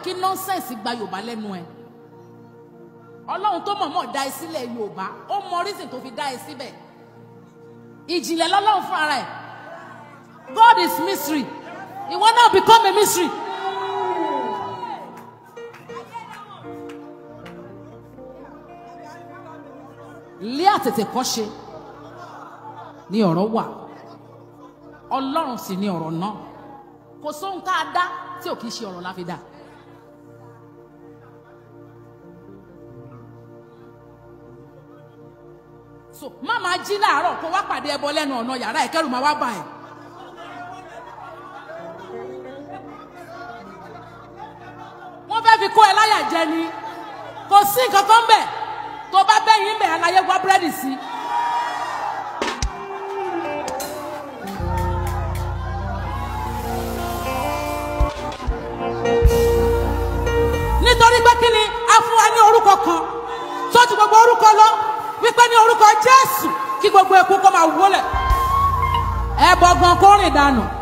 kí nọ́nsẹ̀nsì gba yorùbá lẹ́nu ẹ̀ ọlọ́run tó mọ̀ọ́mọ̀ dá ẹ sílẹ̀ yorùbá ó mọ reason tó fi dá ẹ síbẹ̀ ìjìnlẹ̀ lọ́lọ́run fún ara ẹ̀ God is mystery ìwọ náà become a mystery. lé àtètè kọ́ ṣe ni ọ̀rọ̀ wà ọlọ́run sì ni ọ̀rọ̀ náà kò sóhun tá a dá tí ò kìí ṣe ọ̀rọ̀ la fi dá. so má máa jí láàárọ̀ kó wá pàdé ẹbọ lẹ́nu ọ̀nà yàrá ẹ̀ kẹ́rù máa wá bà ẹ̀. wọ́n fẹ́ fi kó ẹ láyà jẹ ni kò sí nǹkan kan bẹ̀ tó bá bẹ́yìn bẹ̀ àlàyé wá búrẹ́dì sí. nítorí pé kí ni a fún wa ní orúkọ kan tó ju gbogbo orúkọ lọ wípé ní orúkọ Jésù kí gbogbo eku kó máa wọlẹ̀ ẹ bọ gan kó rìn dànù.